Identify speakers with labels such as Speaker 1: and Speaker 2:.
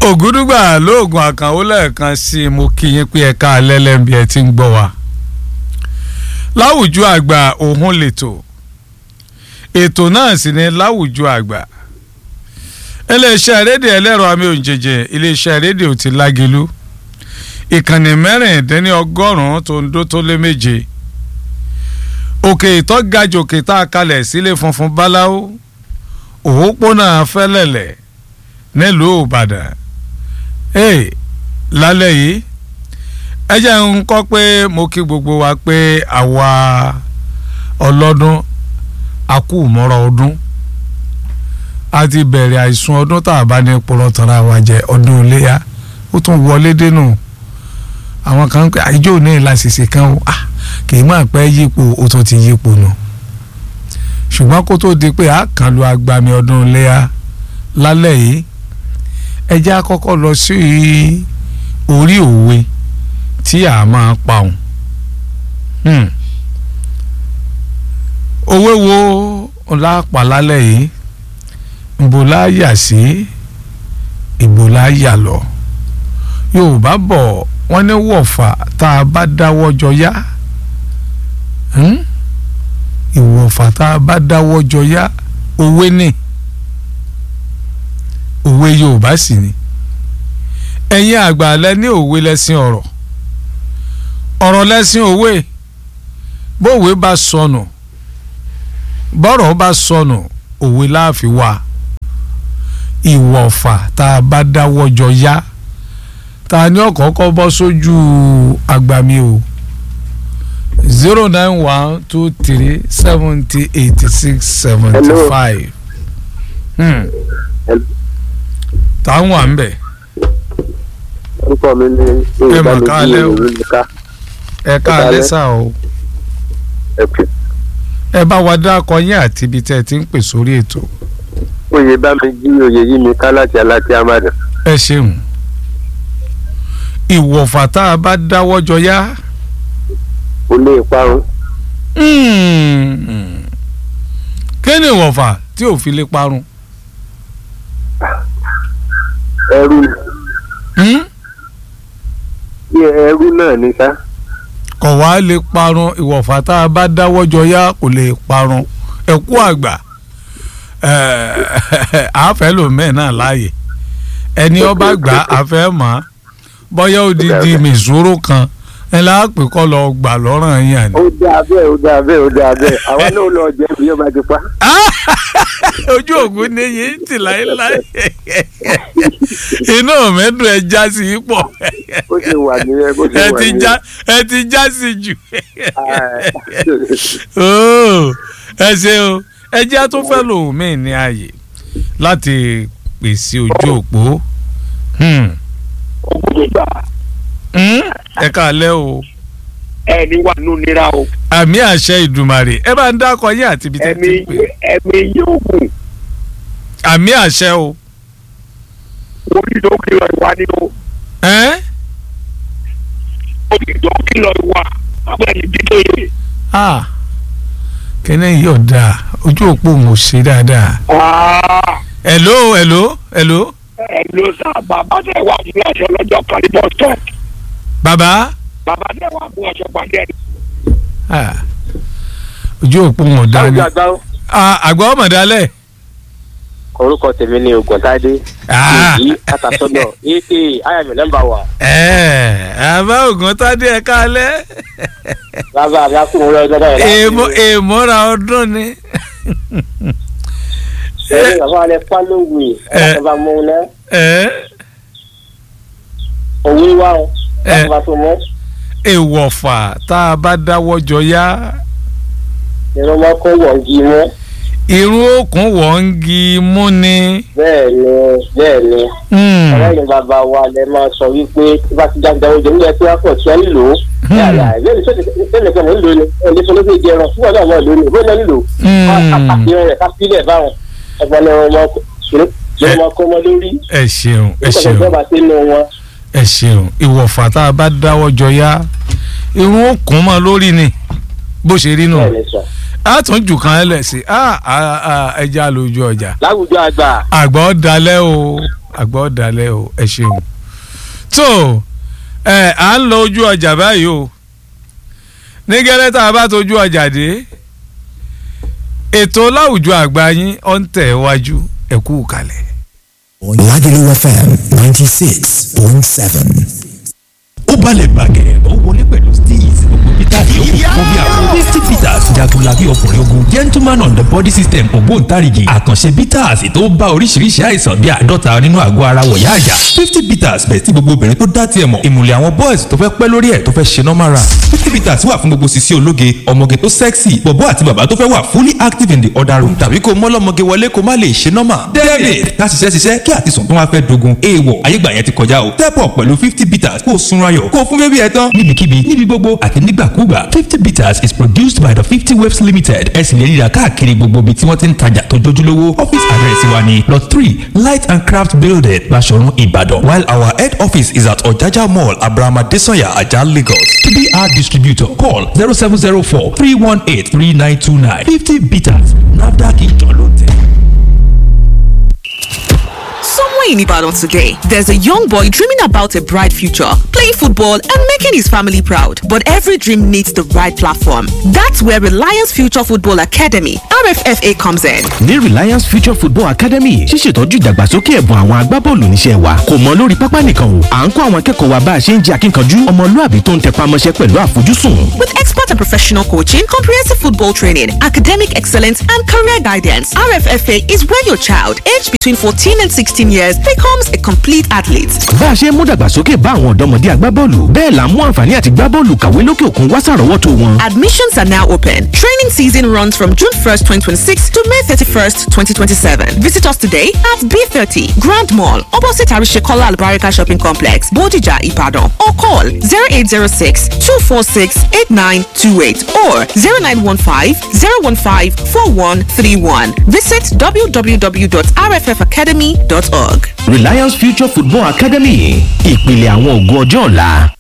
Speaker 1: ògúdúgbà lóògùn àkànwó lẹ́ẹ̀kan sí i mo kí yín pé ẹ̀ka alẹ́lẹ́mbí ẹ ti ń gbọ́ wa. láwùjọ àgbà òun lètò ètò náà sì ni láwùjọ àgbà iléeṣẹ́ rédíò ẹlẹ́rọ àmì òǹjẹ̀jẹ iléeṣẹ́ rédíò ti lágelu ìkànnì mẹ́rìndínlọ́gọ́rùn-ún tó ń dó tó lé méje òkè ìtọ́gajù òkè tá a kalẹ̀ sílé funfun báláwo òpópónà fẹ́lẹ̀lẹ̀ nílùú ìbàdàn ee lálẹ́ yìí ẹ jẹ́ ń kọ́ pé mo kí gbogbo wa pé àwa ọlọ́dún akúmọ́rọ̀ ọdún a ti bẹ̀rẹ̀ àìsùn ọdún tá a bá ní pọ̀rọ̀ tọ́ra wa jẹ ọdún iléyà ó tún wọlé dénú àwọn kan pé àìjọ ní ìlàsìsì kan ó kì í máa pẹ́ yípo ó tún ti yípo nù ṣùgbọ́n kó tó di pé a kàn lu agbami ọdún iléyà lálẹ́ yìí ẹ jẹ́ á kọ́kọ́ lọ sí orí òwe tí a máa pa òun òwe wo lápá lálẹ́ yìí ìbò la yà sí ìbò la yà lọ yorùbá bọ̀ wọ́n ní wọ̀fà tá a bá dáwọ́ jọ yá ìwọ̀fà tá a bá dáwọ́ jọ yá òwe ni òwe yorùbá sì ni ẹ̀yin àgbà lẹ ní òwe lẹ́sìn ọ̀rọ̀ ọ̀rọ̀ lẹ́sìn òwe bówe bá sọnù bọ́rọ̀ bá sọnù òwe láàfin wà ìwọ̀fà tá a bá dáwọ́ jọ yá ta ni ọ̀kọ̀ọ̀kọ̀ bọ́ sójú àgbàmì o zero nine one two three seventy eighty six seventy five táwọn wà ń bẹ̀.
Speaker 2: orúkọ mi ni
Speaker 1: ẹ mà ká alẹ́ o ẹ ká alẹ́ sà o ẹ bá wa dákọ yín àti ibi tẹ́ ẹ ti ń pè sórí ètò.
Speaker 2: oyè bá mi jí oyè yí mi ká láti aláti amadu.
Speaker 1: ẹ ṣeun ìwọ̀fà tá a bá dáwọ́ jọ yá.
Speaker 2: kò lè parun.
Speaker 1: kí ni ìwọ̀fà tí ò fi lè parun.
Speaker 2: ẹrú ẹrú náà ni sá.
Speaker 1: kò wá lè parun ìwọ̀fà tá a bá dáwọ́ jọ yá kò lè parun ẹ kú àgbà àáfẹ́ lòmẹ́ẹ̀ náà láàyè ẹni ọba gbà àfẹ́ mọ́ bọ́yá odidi mìsúrò kan ẹ láàpẹ kọ́ lọ gbà lọ́rùn yín àná.
Speaker 2: ó dáa bẹ́ẹ̀ ó dáa bẹ́ẹ̀ ó dáa bẹ́ẹ̀ àwa náà lọ jẹ́ bí ó bá ti pa.
Speaker 1: ojú ògùn ni yìí ń tì láéláé inú mẹ́dùn ẹ já sí i pọ̀
Speaker 2: bó ṣe wà nìyẹn bó ṣe
Speaker 1: ẹ
Speaker 2: wà
Speaker 1: ti
Speaker 2: nìyẹn.
Speaker 1: já ẹ ti já sí jù
Speaker 2: Ah,
Speaker 1: Óò, ẹ ṣe o ẹ jẹ́ tó fẹ́ lòun mí ní ààyè láti pèsè ojú òpó Hmm.
Speaker 3: ògùnùgbà
Speaker 1: Hmm? ẹ káalẹ́ o
Speaker 3: ẹni wà nù nira o
Speaker 1: àmì àṣẹ ìdùmarè ẹ bá ń dákọ yín àti ibi tẹ́
Speaker 3: ẹ̀mí
Speaker 1: ti ń pè
Speaker 3: ẹ̀mí yóò gùn
Speaker 1: àmì àṣẹ o
Speaker 3: orí tó kìlọ̀ ìwà ni o
Speaker 1: ẹ́n?
Speaker 3: orí tó kìlọ̀ ìwà abẹ́ni dídé yìí.
Speaker 1: ah kẹ́nẹ́ yìí ọ̀dà ojú òpó mo ṣe dáadáa hello hello hello
Speaker 3: ẹ ló sá bàbá tẹ wà fún aṣọ lọ́jọ́ kan ní bus stop
Speaker 1: bàbá
Speaker 3: bàbá tẹ wà fún aṣọ pàdé ẹni.
Speaker 1: ah ojú òpó wọn dá ní
Speaker 2: Àwùjọ àgbà ó.
Speaker 1: ah àgbà ọmọ dálẹ̀
Speaker 2: orúkọ tèmi ni Ògùntádé
Speaker 1: ah
Speaker 2: èyí àtàsọ́dọ̀ aa ayàmì nọ́mbà wà
Speaker 1: ẹ àbá ògùn tádé ẹ káalẹ́
Speaker 2: bàbá mi akúrò rẹ ọjọ́ báyìí
Speaker 1: èèmọ èèmọ̀ra ọdún ni
Speaker 2: ẹni bàbá rẹ pálówì
Speaker 1: Eh.
Speaker 2: ọba mú un náà
Speaker 1: ẹ
Speaker 2: òwe wà ó
Speaker 1: Eh.
Speaker 2: bàbá tó mọ
Speaker 1: èèwọ̀fà tá a bá dáwọ́ jọ yá
Speaker 2: ìrún máa kó wọ̀ngì mọ́
Speaker 1: irun òkun wọ̀ ń gi mú ni.
Speaker 2: bẹ́ẹ̀ ni bẹ́ẹ̀ ni
Speaker 1: Hmm.
Speaker 2: ọlọ́yin bàbá wa lẹ máa sọ wípé tí bá ti jáde oúnjẹ nílẹ̀ tí wọ́n pọ̀ tí wọ́n nílò ó yàrá ìbéèrè sọ́dẹ̀ kan nílò ni ẹni tó ló fi jẹ ẹran fún ọ̀dọ̀ àwọn ìlú ni bóyá nílò
Speaker 1: Hmm.
Speaker 2: kápákìrìn rẹ̀ kápílẹ̀ báwọn ẹgbọ́n ni wọ́n máa kó wọn lórí
Speaker 1: ẹ ṣeun ẹ
Speaker 2: nígbà tó
Speaker 1: ṣeun
Speaker 2: jọba sínú wọn.
Speaker 1: ẹ ṣeun ìwọ̀fà tá a bá dáwọ́ jọ yá irun òkun mọ́ lórí ni bó ṣe rí nù
Speaker 2: bẹ́ẹ̀ ni sọ.
Speaker 1: a tún jù kan lẹ̀ sí ẹja lójú ọjà
Speaker 2: láwùjọ àgbà
Speaker 1: àgbà ó dalẹ̀ o àgbà ọ̀dàlẹ̀ o ẹ ṣeun. tó ẹ à ń lọ ojú ọjà báyìí o ní gẹ́lẹ́ tá a bá tójú ọjà dé ètò láwùjọ àgbà yín ọ̀ ń tẹ̀ wájú ẹ kú kalẹ̀.
Speaker 4: Lagelu FM 96.7.
Speaker 5: ó balẹ̀ bàgẹ́ ó wọlé pẹ̀lú steez gbogbo peter yòókù fún bí àwọn fifty peters jagunlabi ọkùnrin ogun gentleman on the body system ògbóǹtarìgì àkànṣe peters tó bá oríṣiríṣi àìsàn bí àádọ́ta nínú àgọ́ ara wọ̀yá àjà fifty peters bẹ̀ tí gbogbo obìnrin tó dá tiẹ̀ mọ̀ ìmùlẹ̀ àwọn boys tó fẹ́ pẹ́ lórí ẹ̀ tó fẹ́ ṣe normal run fifty peters wà fún gbogbo sisi ológe ọmọge tó sexy bọ̀bọ́ àti bàbá tó fẹ́ wà fully active in the other room tàbí kó mọ́lọ́mọge wọlé kó má lè ṣe normal david ká ṣiṣẹ́ ṣiṣẹ́ kí àtisùn tó wá fẹ́ dogun èèwọ̀ ayégbà yẹn ti kọjá o step up pẹ̀lú fifty peters kó o sunra yọ̀ kó o fún bébí ẹ tán níbikíbi níbi gbogbo àti nígbàkúgbà fifty peters is produced by the fifty waves limited ẹ sì lè ríra káàkiri gbogbo ibi tí wọ́n ti ń tajà tó jójúlówó office address wa ni lot three light and craft building Baṣọ̀run Ìbàdàn while our head office is at Ọ̀jájá mall Abraham Adesanya Ajah Lagos tbr distributor call zero seven zero four three one eight three nine two nine fifty peters NAFDAC ìjọ ló tẹ̀.
Speaker 6: Somewhere in Ibadan today, there's a young boy dreaming about a bright future, playing football and making his family proud. But every dream needs the right platform. That's where Reliance Future Football Academy, RFFA, comes in.
Speaker 7: ní Reliance Future Football Academy ṣíṣètọ́jú ìdàgbàsókè ẹ̀bùn àwọn agbábọ́ọ̀lù níṣẹ́ wa kò mọ lórí pápá nìkan o à ń kọ́ àwọn akẹ́kọ̀ọ́ wa bá a ṣe ń jẹ́ akínkanjú ọmọlúàbí tó ń tẹpá mọ́ṣẹ́ pẹ̀lú àfojúsùn.
Speaker 6: With expert and professional coaching, comprehensive football training, academic excellence, and career guidance, RFFA is where your child, aged between 14 and 16 years, becomes a complete athlete.
Speaker 7: bá a ṣe ń mú dàgbàsókè bá àwọn ọ̀dọ́mọdé agbábọ́ọ̀lù bẹ́ẹ̀ là ń mú àǹfààní àti gbábọ́ọ̀lù kàwé lókè òkun wá sàrọ́wọ́tò wọn.
Speaker 6: Admissions are now open. Training season runs from June 1st, 2026 to May 31st, 2027. Visit us today at B30 Grand Mall, opposite Arishekola Albarika Shopping Complex, Bodija, Ibadan, or call 0806 246 8928 or 0915 015 4131. Visit www.rffacademy.org.
Speaker 7: Reliance Future Football Academy ìpìlẹ̀ àwọn ògo ọjọ́ ọ̀la.